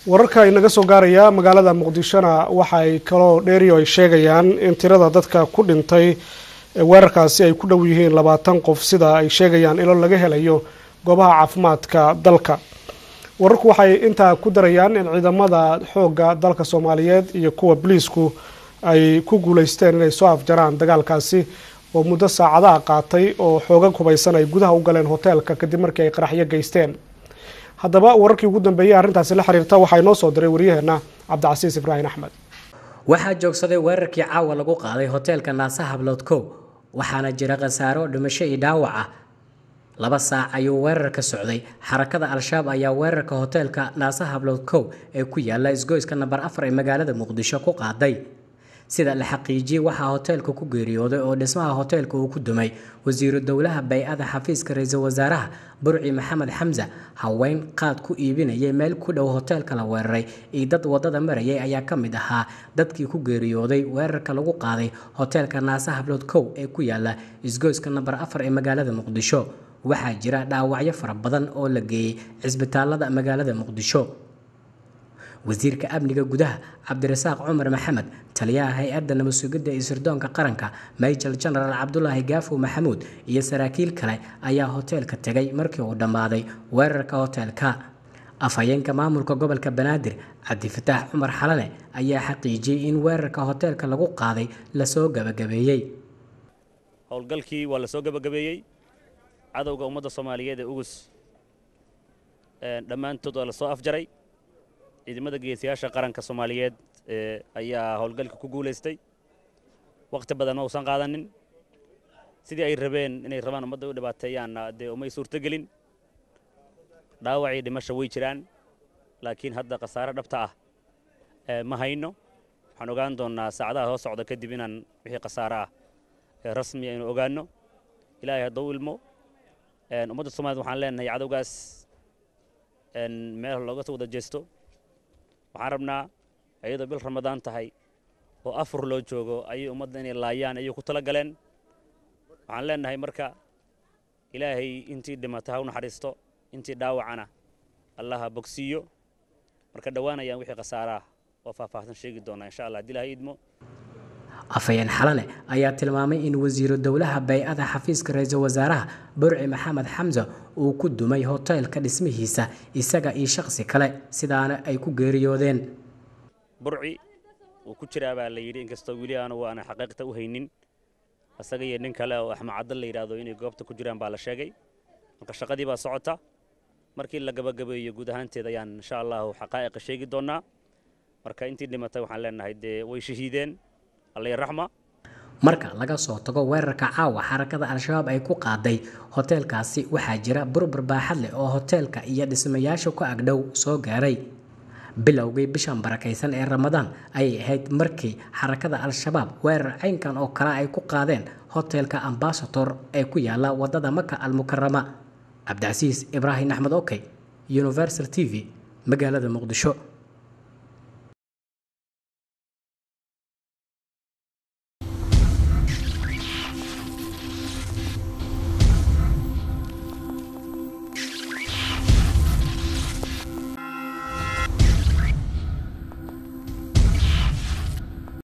wararka inaga soo gaaraya magaalada muqdishona waxaay kaloo dheeriyo ay sheegayaan in tirada dadka ku dhintay weerarkaasi ay ku dhow yihiin labaatan qof sida ay sheegayaan ilo laga helayo goobaha caafimaadka dalka wararku waxay intaa ku darayaan in ciidamada xoogga dalka soomaaliyeed iyo kuwa boliisku ay ku guuleysteen inay soo afjaraan dagaalkaasi oo muddo saacadaha qaatay oo xoogag hubaysan ay gudaha u galeen hoteelka kadib markii ay qaraxyo geysteen haddaba wararkii ugu dambeeyey arrintaasi la xiriirta waxaa inoo soo diray waryaheena cabdicasiis ibraahim axmed waxaa joogsaday weerarkii caawa lagu qaaday hoteelka naasa hablood kow waxaana jira khasaaro dhimasho iyo dhaawac ah laba saac ayuu weerar ka socday xarakada al-shabaab ayaa weerarka hoteelka naasa hablood kow ee ku yaala isgoyska namber afar ee magaalada muqdisho ku qaaday sida la xaqiijiyey waxaa hoteelka ku geeriyooday oo dhismaha hoteelka uu ku dumay wasiiru dowlaha bay-ada xafiiska ra-iisul wasaaraha burci maxamed xamse haween qaad ku iibinayay meel ku dhow hoteelka la weeraray iyo dad wadada marayay ayaa ka mid ahaa dadkii ku geeriyooday weerarka lagu qaaday hoteelka naasa hablood kow ee ku yaala isgoyska namber afar ee magaalada muqdisho waxaa jira dhaawacyo fara badan oo la geeyey cisbitaalada magaalada muqdisho wasiirka amniga gudaha cabdirasaaq cumar maxamed taliyaha hay-adda nabadsugidda iyo sirdoonka qaranka majal genaraal cabdulaahi gaafo maxamuud iyo saraakiil kale ayaa hoteelka tegay markii uu dhammaaday weerarka hoteelka afhayeenka maamulka gobolka banaadir cabdifataax cumar xalane ayaa xaqiijiyey in weerarka hoteelka lagu qaaday lasoo gabagabeeyey howlgalkii waa lasoo gabagabeeyey cadowga ummadda soomaaliyeed ee ugus dhammaantood waa lasoo afjaray ciidamada geesiyaasha qaranka soomaaliyeed ayaa howlgalka ku guulaystay wakhti badan ma uusan qaadanin sidii ay rabeen inay rabaan ummadda u dhibaateeyaanna dee umay suurtogelin dhaawacii dhimasha way jiraan laakiin hadda khasaare dhabta ah ma hayno waxaan ogaan doonnaa saacadaha soo socda kadib inaan wixii khasaare ah rasmi aynu ogaanno ilaahay hadduu ilmo ummadda soomaaliyed waxaan leenahay cadowgaas meel looga wada jeesto waxaan rabnaa iyadoo bil ramadaan tahay oo afur loo joogo ayay ummadda inay laayaan ayay ku tala galeen waxaan leenahay marka ilaahay intii dhimata ha u naxariisto intii dhaawacana allaha bogsiiyo marka dhowaanayaan wixii khasaaraah oo faahfaahsan sheegi doonaa insha allah haddii ilahay idmo afhayeen xalane ayaa tilmaamay in wasiiru dowlaha bay-ada xafiiska ra-iisul wasaaraha burci maxamed xamse uu ku dumay hoteelka dhismihiisa isaga iyo shaqsi kale sidaana ay ku geeriyoodeen burci wuu ku jiraa baa la yidhi inkastoo weli aanu waana xaqiiqta u haynin isaga iyo nin kale oo axmed caddan la yidhaahdo inay goobta ku jiraan baa la sheegay marka shaqadii baa socota markii la gabagabeeyo guud ahaanteed ayaan insha allahu xaqaa'iqa sheegi doonnaa marka intii dhimatay waxaan leenahay dee way shahiideen marka laga soo tago weerarka caawa xarakada al-shabaab ay ku qaaday hoteelkaasi waxaa jira burbur baaxad leh oo hoteelka iyo dhismayaasha ku agdhow soo gaaray bilowgii bishan barakaysan ee ramadaan ayay ahayd markii xarakada al-shabaab weerar caynkan oo kale ay ku qaadeen hoteelka ambasator ee ku yaala wadada maka almukarama cabdicasiis ibraahim axmed okey universal t v magaalada muqdisho